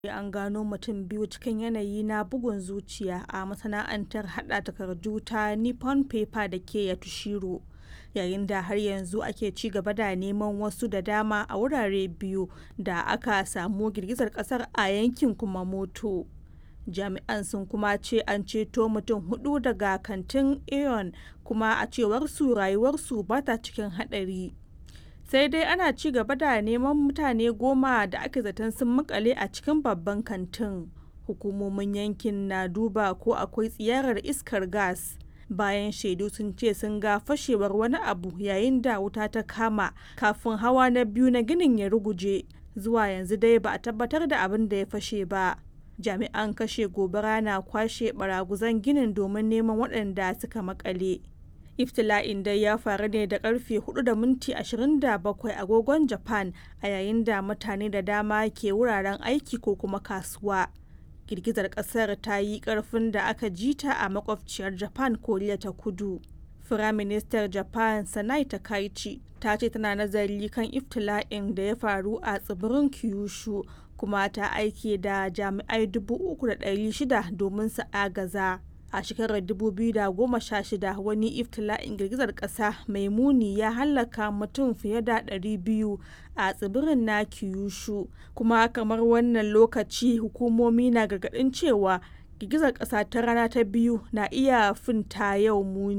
an gano mutum biyu cikin yanayi na bugun zuciya a masana'antar haɗa takardu ta Nippon Paper da ke Yatsushiro, yayin da har yanzu ake ci gaba da neman wasu da dama a wurare biyu da aka samu girgizar ƙasar a yankin Kumamoto. Jami'an sun kuma ce an ceto mutum hudu daga kantin Aeon kuma a cewarsu rayuwarsu ba ta cikin haɗari. Sai dai ana ci gaba da neman mutane goma da ake zaton sun makale a cikin babban kantin. Hukumomin yankin na duba ko akwai tsiyarar iskar gas. Bayan shaidu sun ce sun ga fashewar wani abu yayin da wuta ta kama kafin hawa na biyu na ginin ya ruguje. Zuwa yanzu dai ba a tabbatar da abin da ya fashe ba. Jami'an kashe gobara na kwashe baraguzan ginin domin neman waɗanda suka makale. Iftila'in dai ya faru ne da karfe 4 da minti 27 agogon Japan a yayin da mutane da dama ke wuraren aiki ko kuma kasuwa. Girgizar kasar ta yi karfin da aka ji ta a makwabciyar Japan Koriya ta Kudu. Firaministar Japan Sanai Takaichi ta ce tana nazari kan iftila'in da ya faru a tsibirin Kyushu kuma ta aike da jami'ai 3,600 domin su agaza. a shekarar 2016 wani iftila'in girgizar kasa mai muni ya hallaka mutum fiye da 200 a tsibirin na kyushu kuma kamar wannan lokaci hukumomi na gargadin cewa girgizar kasa ta rana ta biyu na iya finta yau muni